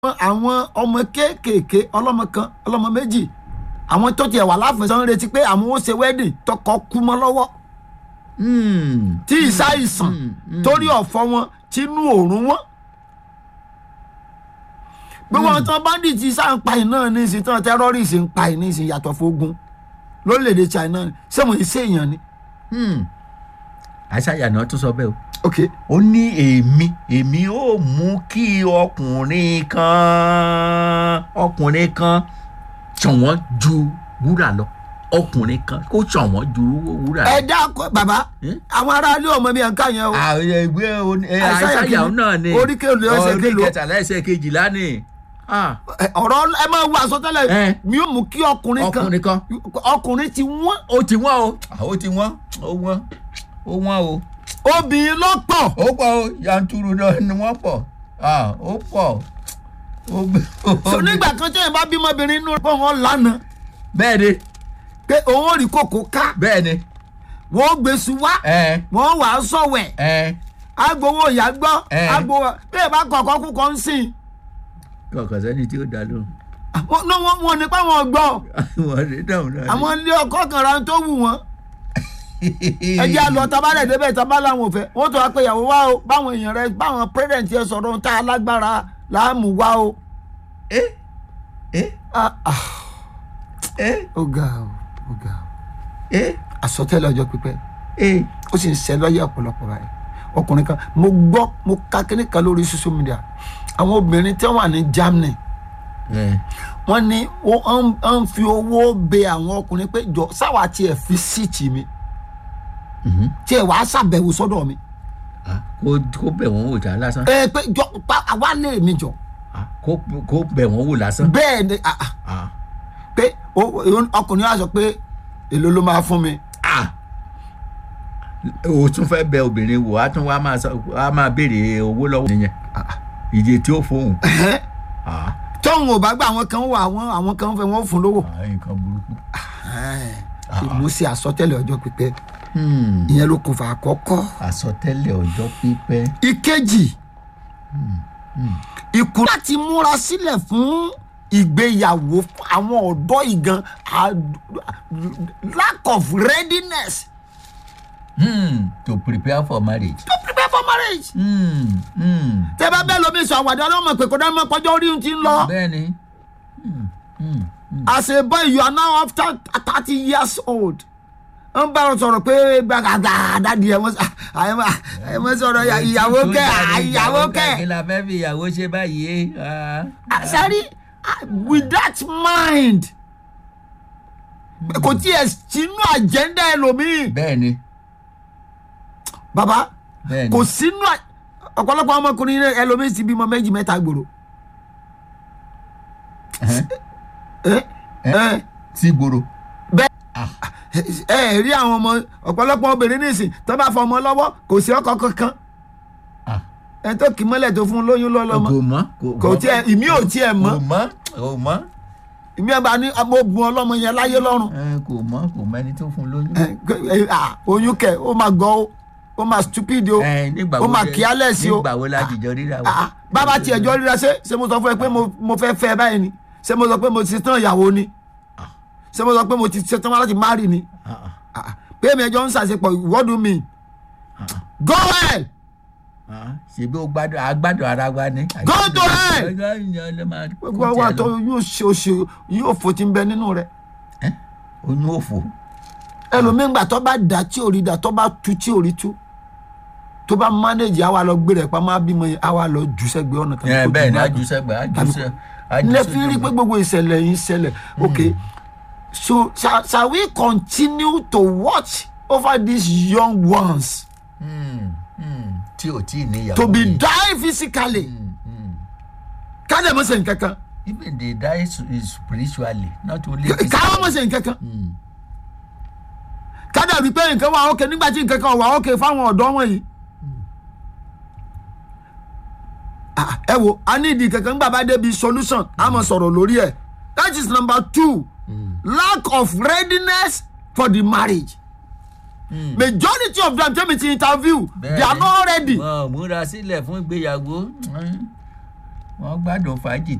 àwọn ọmọ kéékèèké ọlọ́mọ kan ọlọ́mọ méjì àwọn tó tiẹ̀ wà láfẹ̀sán ń retí pé àwọn ó ṣe wedding tọkọ kú mọ́ lọ́wọ́ Hmm. tí ìsáìsàn torí ọ̀fọ̀ wọn tínú òórùn wọn. gbogbo àwọn tán bandit sá ń pa iná ní ìsìn tán terrorist ń pa iná ìsìn yàtọ̀ fógun lórílẹ̀‐èdè China ṣé mo ṣe èèyàn ni. Hmm. àṣàyà náà tún sọ bẹ́ẹ̀ o. ok ó ní èmi èmi ó mú kí ọkùnrin kan ọkùnrin kan ṣọ̀wọ́n ju wúrà lọ ọkùnrin kan kó ṣọ̀wọ́n ju wúrà lọ. ẹ dákọ bàbá Hmm? àwọn aráalé ọmọ mi à ń ká yẹn o. àwọn ẹgbẹ́ oní- ẹ, Àìsáyà àìsáyà kìíní, náà ni orí kèlò ẹsẹ̀ orí kèlò. kẹtàlá ẹsẹ̀ kejìlá ni Ah, Ẹ, ọ̀rọ̀ ẹ máa wo àsọtẹ́lẹ̀ Eh. mi ò mú kí ọkùnrin kan ọkùnrin kan ọkùnrin ti wọ́n ó ti wọ́n o Ah, ó ti wọ́n ó wọ́n ó wọ́n o obìnrin ló pọ̀ ó pọ̀ o yanturu náà ni wọ́n pọ̀ Ah, ó pọ̀ ó gbé- so nígbà kan tẹ́yìn bá bímọbìnrin inú pọ̀ wọ́n lánàá bẹ́ẹ̀ ni pé òun ò rí kòkó ká bẹ́ẹ̀ ni wọ́n gbèsù wá ẹ wọ́n wà á sọ̀wẹ̀ ẹ agbowó ìyá gbọ́ Eh. agbowó bẹ́ẹ̀ bá kọ̀ọ̀kan kú kan ń sìn kọ̀ọ̀kan sẹ́ni tí ó dá lóhùn Wọ́n- ní wọ́n wọ́n nípa wọn gbọ́ wọ́n rí dáhùn náà ni. àwọn ilé ọkọ kan ra tó wù wọ́n ẹjẹ́ àlọ́ tabalẹ̀ débẹ̀ tabalẹ̀ àwọn òfẹ́ wọ́n tó wá pé ìyàwó wa o báwọn èèyàn rẹ báwọn pírẹ́dẹ̀ntì yẹn sọ̀rọ̀ ohun tá a lágbára láàmú wa o. ẹ ẹ Ah, ah, ẹ ó ga o ó ga o ẹ àsọtẹ́lẹ̀ ọjọ́ pípẹ́ ẹ ó sì ń ṣe lọ́yẹ̀ ọ̀pọ̀lọpọ̀ báyìí ọkùnrin kan mo gbọ́ mo ka kíní kan lórí social media àwọn obìnrin tí wọ́n wà ní Germany ẹ wọ́n ní wọ́n ń fi owó bẹ àwọn ọkùnrin pé jọ sáwà tiẹ̀ fi síìtì mi tiẹ̀ wàá ṣàbẹ̀wò sọ́dọ̀ mi Ah, kó kó bẹ̀ wọ́n wò já lásán ẹ pé jọ pa àwa lè mi jọ Ah, kó kó bẹ̀ wọ́n wò lásán. bẹ́ẹ̀ ni ah, ah, Ah, pé o- o- ọkùnrin wa sọ pé èló ló máa fún mi ah. o tún fẹ́ bẹ obìnrin wò á tún wá máa sọ á máa béèrè owó lọ́wọ́ nìyẹn ìdí tí ó fóun. Ah, tóun ò bá gbà àwọn kan wà àwọn àwọn kan fẹ́ wọ́n fún lówó ah, nǹkan burúkú. ìmúṣẹ àsọtẹ́lẹ̀ ọjọ́ pípẹ́ Hmm, ìyẹn ló kún fún àkọ́kọ́ àsọtẹ́lẹ̀ ọjọ́ pípẹ́. ìkejì ìkú láti múra sílẹ̀ fún ìgbéyàwó fún àwọn ọ̀dọ́ ìgan a- lack of readiness Hmm, to prepare for marriage. to prepare for marriage. Hmm, hmm. tẹ bá bẹ́ẹ̀ lómi sọ àwàdà ọlọ́mọ pé kó dá mọ́ pọ́jọ́ orí ti ń lọ. bẹ́ẹ̀ni. Hmm, hmm, hmm. as a boy you are now after thirty years old ń bá wọn sọ̀rọ̀ pé gbàgàdà dádì ẹ̀ wọ́n ẹ̀ wọ́n sọ̀rọ̀ ìyá- ìyàwó kẹ́ ìyàwó kí kẹ́ la fẹ́ fi ìyàwó ṣe báyìí. Ah. sari with that mind kò tiẹ̀ sínú agenda ẹlòmíì bẹ́ẹ̀ni bàbá bẹ́ẹ̀ni. kò sínú à- ọ̀pọ̀lọpọ̀ ọmọkùnrin náà ẹlòmíì ti bímọ méjì mẹ́ta gbòòrò Ẹhẹ́n. ẹ ẹ sí gbòòrò. ẹ ẹ rí àwọn ọmọ ọ̀pọ̀lọpọ̀ obìnrin nísìn tó bá fọmọ lọ́wọ́ kò sí ọkọ kankan Ah. ẹ tó kì í mọ́lẹ̀ tó fún un lóyún lọ́lọ́mọ kò mọ́ kò tiẹ̀ ìmí ò tiẹ̀ mọ́ kò mọ́ kò mọ́ ìmí ẹ̀ bá ní ọmọ ogun ọlọ́mọ yẹn láyé lọ́rùn ẹ, kò mọ́ kò mọ́ ẹni tó fún lóyún. ẹ, ẹ, à, oyún kẹ ó máa gọ ó ó máa stupid o Ẹ, nígbà ó wo máa lẹ- careless o nígbà wo la dìjọ ríra o. Ah, ah, bàbá tiẹ̀ jọ ríra ṣé ṣé mo sọ fún ẹ pé mo- mo fẹ́ fẹ́ ẹ báyìí ni ṣé mo sọ pé mo ti tán ìyàwó ni ṣé mo sọ pé mo ti ṣe tán láti marry ni Ah, ah, Ah, ah, pé èmi ẹjọ́ ń ṣàṣepọ̀ what do you mean go ahead ah. ṣèbí o gbádùn agbádùn ara wa ni. Go to hell! Ọjọ́ ìyẹn ló máa kó gbogbo àwọn tiẹ̀ àtọ lọ. yóò ṣe oṣù yóò fò tí ń bẹ nínú rẹ Ẹ́, oyún òfò. ẹlòmíín gbà tó bá dà tí ò rí dà tó bá tu tí ò rí tu tó bá manage àwa lọ gbé rẹ pa máa bímọ yẹn àwa lọ jù sẹ́gbẹ̀ẹ́ ọ̀nà ẹ kó bẹ́ẹ̀ jù ni má- àjùsẹ̀gbẹ̀ tàbí- àjùsẹ̀ ilé fi rí pé gbogbo ìṣẹ̀lẹ̀ yìí ṣẹlẹ̀ ok so shall, shall we continue to watch over these young ones tí ò tí ì níyàwó. to be yìí. die physically ká dẹ̀ mọ̀ sẹ́yìn kankan even they die s- spiritually not only ká wọ́n mọ̀ sẹ́yìn kankan ká dẹ̀ rí pé nǹkan wà ókè nígbà tí nǹkan kan wà ókè fáwọn ọ̀dọ́ wọn yìí. Ah, ẹ wo a ní ìdí kankan gbà bá débi solution a mọ̀ sọ̀rọ̀ lórí ẹ̀ that is number two lack of readiness for the marriage. majority of them tell me to interview they are not ready. wọn ò múra sílẹ̀ fún ìgbéyàwó wọ́n gbádùn fàájì